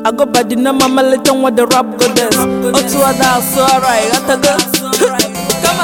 agụbadi na mamalite nwa the rap goddess otu ada asụ ọra ịghọtago Come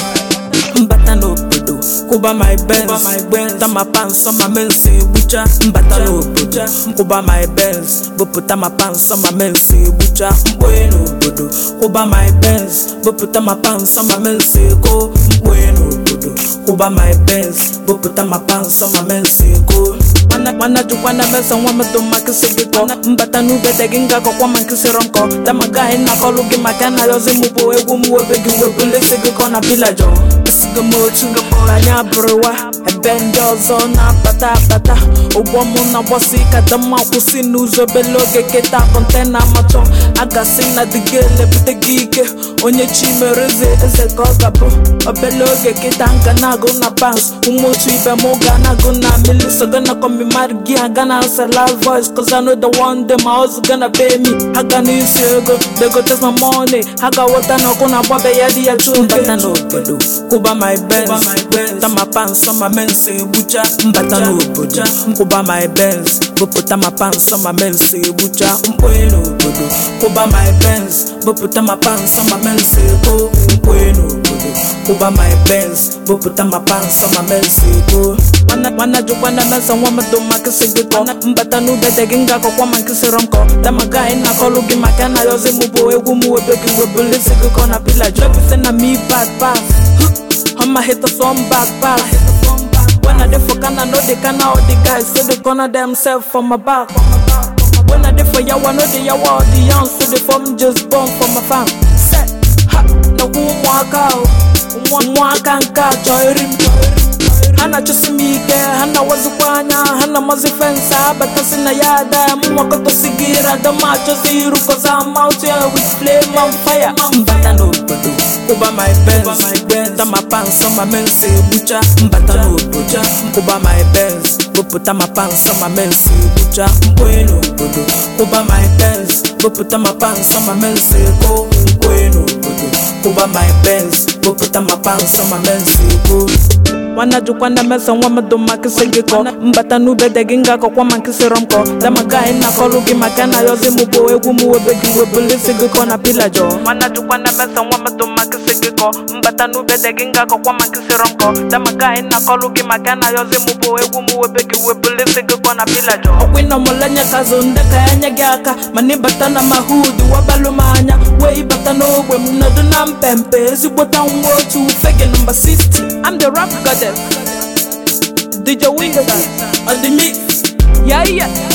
on. mbata n'obodo kwụba my benz ta ma pansọ ma mensi egbucha mbata n'obodo kwụba my benz bupụta ma pansọ ma mensi egbucha mkpoye n'obodo kwụba my benz bupụta ma pansọ ma mensi ego mkpoye n'obodo kwụba my benz bupụta ma pansọ ma mensi ego mana mana jukwa na mesa nwa medo makịsị gị kọ mbata n'ubede gị nga kọkwa ma nkịsịrọ nkọ damagaghị nakọlụ gị maka na yozi mụ bụ egwu m webe gị webulesi gị kọ na bilajọ esigo m otu anyị abụrụwa ebe ndị ọzọ na-abata abata ụgbọ mụ na-agbasi ka dama kwụsị n'ụzọ obele oge keta kọntena amachọ agasị na dịga elepụta gị ike onye chi mere eze eze ka ọ gabụ obele oge kịta nga na-agụ na pans ụmụ otu ibe m ga na-agụ na mili so gonna come be mad gị ha gana answer loud voice cause I know the one day my house gonna pay me ha ga n'isi ego they go test my money ha ga wota na ọkụ na-agbabe ya dị ya chuo mbata n'obodo kwụba my benz ta ma pansọ ma mensi egbucha mbata n'obodo kwụba my benz bupụta ma pansọ ma mensi egbucha mkpoye n'obodo kwụba my benz bupụta ma pansọ ma mensi ego mkpoye n'obodo kwụba my benz bupụta ma pansọ ma mensi ego nwanna nwanna jụkwa na mesa nwa mmadụ makịsị gị kọ mbata n'ubede gị nga akọkwa ma nkịsịrọ nkọ damaga anyị na-akọlụ gị maka na yozi mụ bụ egwu m webe gị webulisi gị kọ na pila jebise na me bad pass I'ma hit the some back pass When I dey for Ghana, no they can all the guys So they corner themselves for my back When I dey for Yawa, no they Yawa all the young So they form just born for my fam Set, ha, na umwaka Umwaka nka choirim hana chụsị m ike ha na-awazikwa anya ha na amazi fensị abatasi na ya ada ya mụnwakọtasi gị rada ma achọzi iru koza mouth ya with flame on fire mbata n'obodo kwụba my benz ta ma pansọ ma mensi egbucha mbata n'obodo kwụba my benz bupụta ma pansọ ma mensi egbucha mkpoye n'obodo kwụba my benz bupụta ma pansọ ma mensi ego mkpoye n'obodo kwụba my benz bupụta ma pansọ ma mensi ego nwanna jụkwa na mesa nwa mmadụ makịsị gị kọ mbata n'ubede gị nga akọkwa ma nkịsịrọ nkọ damaga anyị na-akọlụ gị maka na yozi mụ bụ egwu m webe gị webulisi gị kọ na pilajọ nwanna jụkwa na mesa nwa mmadụ makịsị gị kọ mbata n'ubede gị nga akọkwa ma nkịsịrọ nkọ damaga anyị na-akọlụ gị maka na yozi mụ bụ egwu m webe gị webulisi gị kọ na pilajọ ọkwa ịnọmụlenye kazụ ndị ka ya nye gị aka mana ịbata na mahud wabalụ m anya wee ịbata n'ogbe m nọdụ na mpempe ezigbota nwa otu fege nọmba 60 I'm the rap goddess DJ Wizard on the mix. Yeah, yeah.